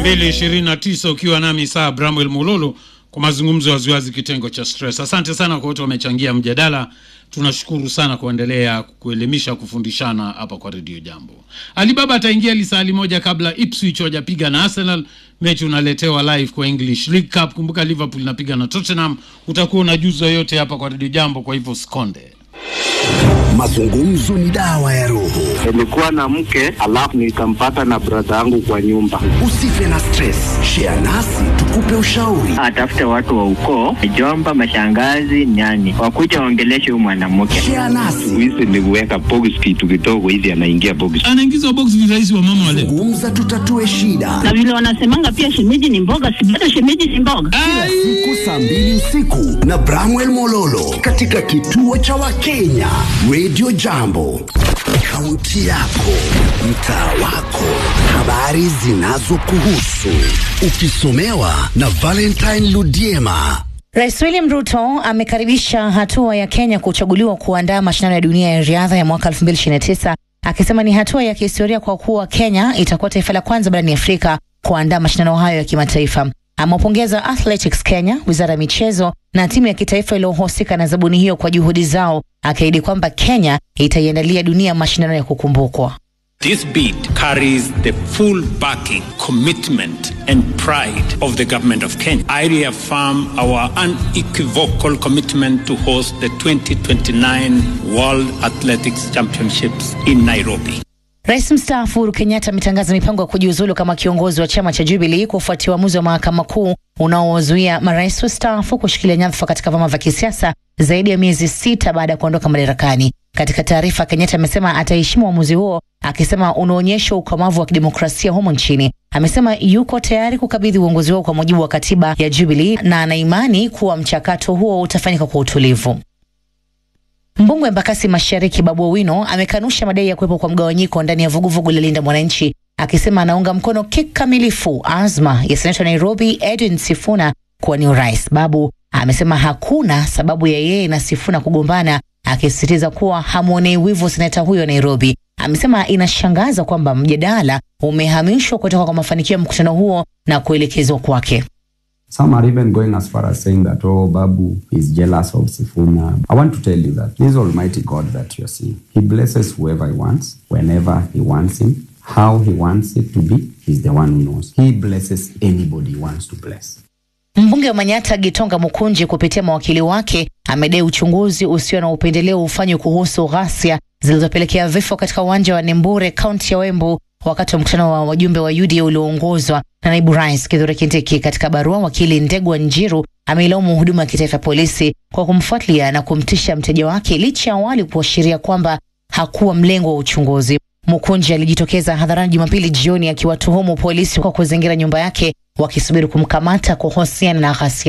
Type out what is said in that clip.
229 ukiwa nami saa Bramwel Mulolo kwa mazungumzo ya waziwazi kitengo cha stress. Asante sana kwa wote wamechangia mjadala. Tunashukuru sana kuendelea kuelimisha, kufundishana hapa kwa redio Jambo. Alibaba ataingia lisali moja kabla Ipswich wajapiga na Arsenal. Mechi unaletewa live kwa English League Cup. Kumbuka Liverpool inapiga na Tottenham. Utakuwa unajuza yote hapa kwa redio Jambo, kwa hivyo sikonde. Mazungumzo ni dawa ya roho. Nilikuwa na mke alafu nikampata na brada yangu kwa nyumba. Usife na stress, share nasi tukupe ushauri. atafute watu wa ukoo, mjomba, mashangazi, nyani, wakuja waongeleshe huyu mwanamke. Share nasi, Hizi ni kuweka box kitu kidogo hivi, anaingia box. Anaingizwa box virahisi wa mama wale. zungumza, tutatue shida. na vile wanasemanga pia shemeji ni mboga, si bado shemeji ni mboga. Siku saa mbili usiku na Bramwel Mololo katika kituo cha Wakenya Radio Jambo, kaunti yako, mtaa wako, habari zinazokuhusu, ukisomewa na Valentine Ludiema. Rais William Ruto amekaribisha hatua ya Kenya kuchaguliwa kuandaa mashindano ya dunia ya riadha ya mwaka 2029 akisema ni hatua ya kihistoria kwa kuwa Kenya itakuwa taifa la kwanza barani Afrika kuandaa mashindano hayo ya kimataifa. Amewapongeza Athletics Kenya, wizara ya michezo na timu ya kitaifa iliyohusika na zabuni hiyo kwa juhudi zao, akiahidi kwamba Kenya itaiandalia dunia mashindano ya kukumbukwa. This bid carries the full backing, commitment, and pride of the government of Kenya. I reaffirm our unequivocal commitment to host the 2029 World Athletics Championships in Nairobi. Rais mstaafu Uhuru Kenyatta ametangaza mipango ya kujiuzulu kama kiongozi wa chama cha Jubilee kufuatia uamuzi wa mahakama kuu unaowazuia marais wastaafu kushikilia nyadhifa katika vyama vya kisiasa zaidi ya miezi sita baada ya kuondoka madarakani. Katika taarifa, Kenyatta amesema ataheshimu uamuzi huo, akisema unaonyesha ukomavu wa kidemokrasia humo nchini. Amesema yuko tayari kukabidhi uongozi huo kwa mujibu wa katiba ya Jubilee na anaimani kuwa mchakato huo utafanyika kwa utulivu. Mbunge wa Embakasi Mashariki Babu Owino amekanusha madai ya kuwepo kwa mgawanyiko ndani ya vuguvugu la Linda Mwananchi, akisema anaunga mkono kikamilifu azma ya seneta wa Nairobi Edwin Sifuna kuwania urais. Babu amesema hakuna sababu ya yeye na Sifuna kugombana, akisisitiza kuwa hamwonei wivu seneta huyo wa Nairobi. Amesema inashangaza kwamba mjadala umehamishwa kutoka kwa mafanikio ya mkutano huo na kuelekezwa kwake. Some are even going as far as saying that, oh, Babu is jealous of Sifuna. I want to tell you that this Almighty God that you're seeing, He blesses whoever He wants, whenever He wants Him, how He wants it to be. He's the one who knows. He blesses anybody He wants to bless. Mbunge wa Manyata Gitonga Mukunji kupitia mawakili wake amedai uchunguzi usio na upendeleo ufanywe kuhusu ghasia zilizopelekea vifo katika uwanja wa Nembure, kaunti ya Wembu, wakati wa mkutano wa wajumbe wa UDA ulioongozwa na naibu rais Kithure Kindiki. Katika barua, wakili Ndegwa Njiru ameilaumu huduma ya kitaifa ya polisi kwa kumfuatilia na kumtisha mteja wake licha ya awali kuashiria kwamba hakuwa mlengo wa uchunguzi. Mukunji alijitokeza hadharani Jumapili jioni akiwatuhumu polisi kwa kuzingira nyumba yake wakisubiri kumkamata kuhusiana na ghasia